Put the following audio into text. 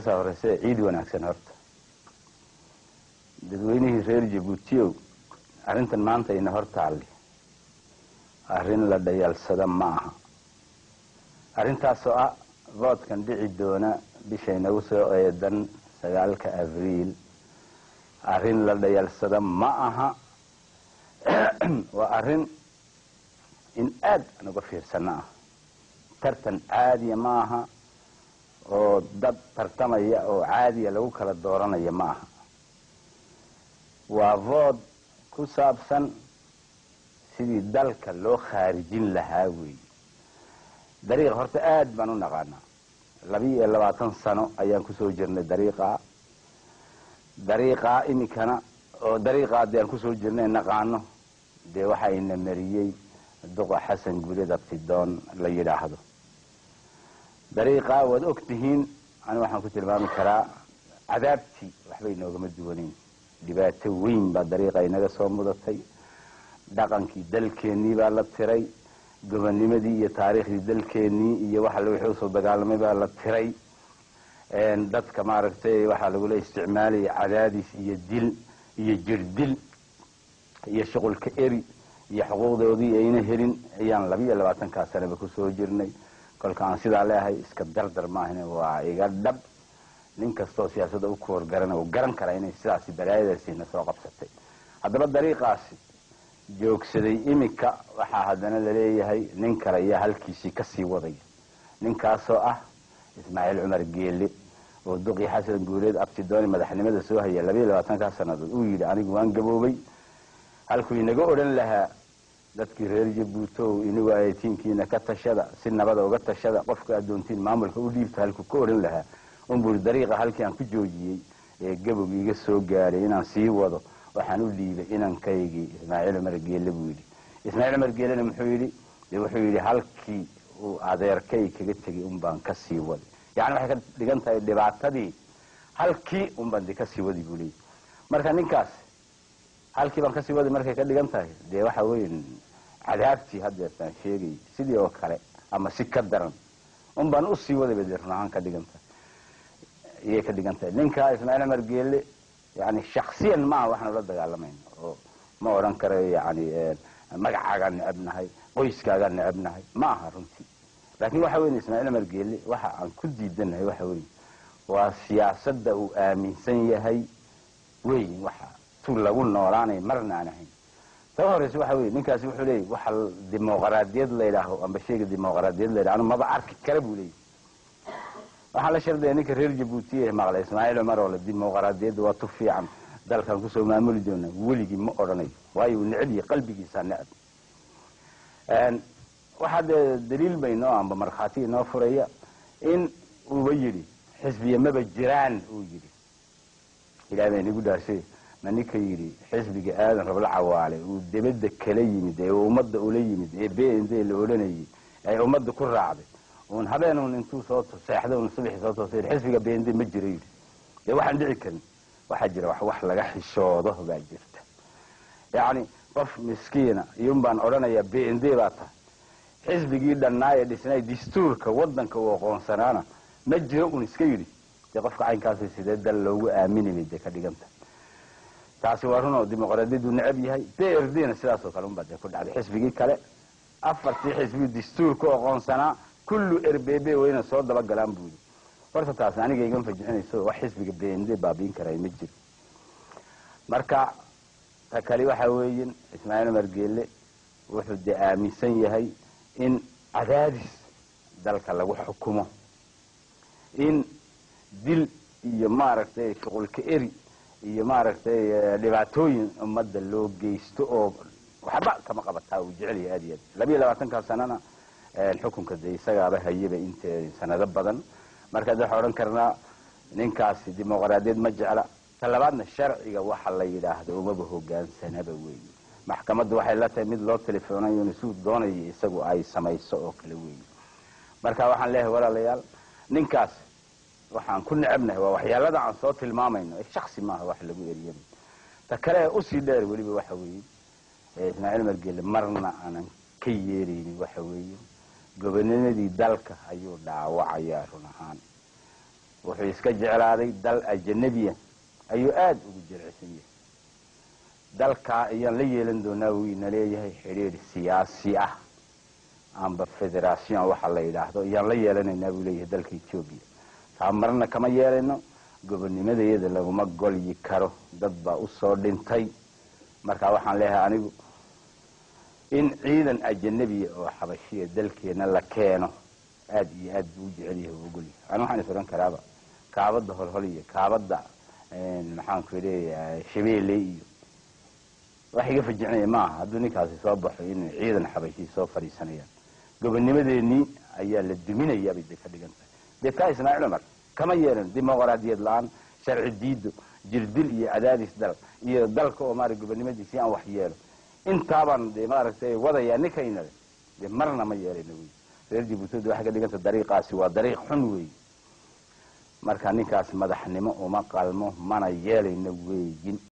saa horeyse ciid wanaagsan horta dadweynihii reer jabuutiyow arrintan maanta ina hor taalli arrin la dhayalsada ma aha arrintaasoo ah voodkan dhici doona bishay nagu soo eedan sagaalka abriil arrin la dhayalsada ma aha waa arrin in aad aan uga fiirsano ah tartan caadiya ma aha oo dad tartamaya oo caadiya lagu kala dooranaya ma aha waa vood ku saabsan sidii dalka loo khaarijin lahaa weeye dariiqa horta aad baan u naqaanaa labiyo iyo labaatan sano ayaan kusoo jirnay dariiqaa dariiqaa iminkana oo dariiqaa dee aan kusoo jirnay naqaano dee waxaa ina mariyey duqa xasan guuled abtidoon la yidhaahdo dariiqaa waad og tihiin ani waxaan ku tilmaami karaa cadaabtii waxba inoogama duwanayn dhibaato weyn baa dariiqa inaga soo mudatay dhaqankii dalkeennii baa la tiray gobonimadii iyo taariikhdii dalkeennii iyo waxa wixii usoo dagaalamay baa la tiray dadka maaragtay waxaa lagula isticmaalaya cadaadis iyo dil iyo jirdil iyo shuqulka eri iyo xuquuqdoodii ayna helin ayaan labiiyo labaatankaa sanaba kusoo jirnay kolka aan sidaa leeahay iska dardar maahan waa iga dhab nin kastoo siyaasadda u koor garana uu garan karaa inay sidaasi balaayadaasiina soo qabsatay haddaba dariiqaasi joogsaday iminka waxaa haddana laleeyahay nin kale ayaa halkiisii kasii wadaya ninkaasoo ah ismaaciil cumar geele oo duqii xasan guuleed abtidooni madaxnimada soo haya labayo labaatankaa sannadood uu yidhi anigu waan gaboobay halkuu inaga odhan lahaa dadkii reer jabuutow inigu ayatiinkiina ka tashada si nabada uga tashada qofka addoontiin maamulka u dhiibta halkuu ka odhan lahaa unburi dariiqa halkii aan ku joojiyey ee gabog iga soo gaadhay inaan sii wado waxaan u dhiibay inankaygii ismaaciil cumar geele buu yidhi ismaaciil cumar geelena muxuu yidhi de wuxuu yidhi halkii uu adeerkay kaga tegay un baan ka sii waday yacni waxay ka dhigan tahay dhibaatadii halkii un baan de kasii wadi buu leeyay marka ninkaas halkii baan kasii waday markay ka dhigan tahay dee waxa weeye cadaabtii haddeertaan sheegay sidii oo kale ama si ka daran un baan usii waday bay dee run ahaan ka dhigan tahay iyay ka dhigan tahay ninkaa ismaaciil cumar geele yani shaksiyan maaha waxaan ula dagaalamayn oo ma odhan karayo yani magacaagaan necabnahay qoyskaagaan necabnahay ma aha runtii laakiin waxa weyn ismaaciil cumar geele waxa aan ku diidanahay waxa weeye waa siyaasadda uu aaminsan yahay weyn waxa tu lagu noolaanay marna aan ahayn taba horeyse waxa weye ninkaasi wuxuu leeyay waxa dimuqraadiyad la yidhaaho amba sheega dimuqraadiyad la yidhaho anu maba arki kara buu leeyay waxaa la shardaya ninka reer jabuuti ee maqlay ismaaciil cumar oo le dimuqraadiyadda waa tu fiican dalkan kusoo maamuli doona weligii ma odhanayo waayo uu neceb yahay qalbigiisaa necab waxaa dee daliil baynoo amba markhaati inoo furaya in uuba yidhi xisbiya maba jiraan uu yidhi ilahay baa inagu dhaarsay ma ninka yidhi xisbiga aadan rabla cawaale uu debadda kala yimid ee ummadda ula yimid ee b n d la odhanayay ay ummadda ku raacday un habeenun intuu soo seexda un subaxii soo toosa xisbiga b n d ma jiro yidhi dee waxaan dhici karin waxaa jira wax wax laga xishoodo baa jirta yacni qof miskiina iyun baan odhanayaa b n d baa tahay xisbigii dhannaa ee dhisnay dastuurka waddanka uu aqoonsanaana ma jiro un iska yidhi dee qofka caynkaasi sidee dal loogu aaminayay dee ka dhiganta taasi waa runoo dimuqraadiyaddu necab yahay b r d na sidaasoo kale unbaa dee ku dhacday xisbigii kale afartii xisbi dastuurka aqoonsanaa kullu rbb wayna soo dabagalaan buu yidhi horta taas aniga igama fajixinayso wax xisbiga b n d baabiin karay ma jiro marka ta kali waxa weeyin ismaaciil cumar geele wuxuu dee aaminsan yahay in cadaadis dalka lagu xukumo in dil iyo maaragtay shuqulka eri iyo maaragtay dhibaatooyin ummadda loo geysto oo waxba kama qabataa uu jecel yahay aad iyo aad labiiyo labaatankaa sanana xukunka dee isagaaba hayaba int sanado badan markaad waxaa odhan karnaa ninkaasi dimuqraadiyad ma jecla ta labaadna sharciga waxa la yidhaahdo umaba hogaansanaba weeye maxkamaddu waxay la tahay mid loo telefoonayo in suu doonayo isagu ay samayso oo kale weeye marka waxaan leeyahay walaalayaal ninkaas waxaan ku necabnahay waa waxyaalada aan soo tilmaamayno ee shaksi maaha wax lagu eriyana ta kale ee usii dheer weliba waxa weeye ismaaciil margele marna aanan ka yeelaynin waxa weeye gobonimadii dalka ayuu dhaawacayaa run ahaan wuxuu iska jeclaaday dal ajanabiya ayuu aada ugu jilicsan yahay dalkaa ayaan la yeelan doonaa wuu ina leeyahay xidhiidh siyaasi ah amba federation waxa la yidhaahdo ayaan la yeelanaynaa buu leeyahay dalka etoobiya taa marna kama yeelayno gobonimadayada laguma golyi karo dad baa usoo dhintay marka waxaan leeyahay anigu in ciidan ajanabiya oo xabashiya dalkeena la keeno aada iyo aad buu u jecel yahay u ogolyahay ani waxaan is odhan karaaba kaabadda holhol iyo kaabadda maxaanku leeyahay shabeelle iyo wax iga fajicinaya maaha hadduu ninkaasi soo baxo in ciidan xabashii soo fadhiisanayaan gobonimadeenii ayaa la duminayaa bay de ka dhigan tahay deedkaa ismaaciil cumar kama yeelan dimuqraadiyad la-aan sharci diido jirdil iyo cadaadis dal iyo dalka oo maara gobonimadiisii aan wax yeelo intaabaan de maaragtay wadayaa ninkaynale de marna ma yeelayno wey reer jibuuti waxay ka dhiganta dariiqaasi waa dariiq xun wey marka ninkaas madaxnimo uma qalmo mana yeelayno weyin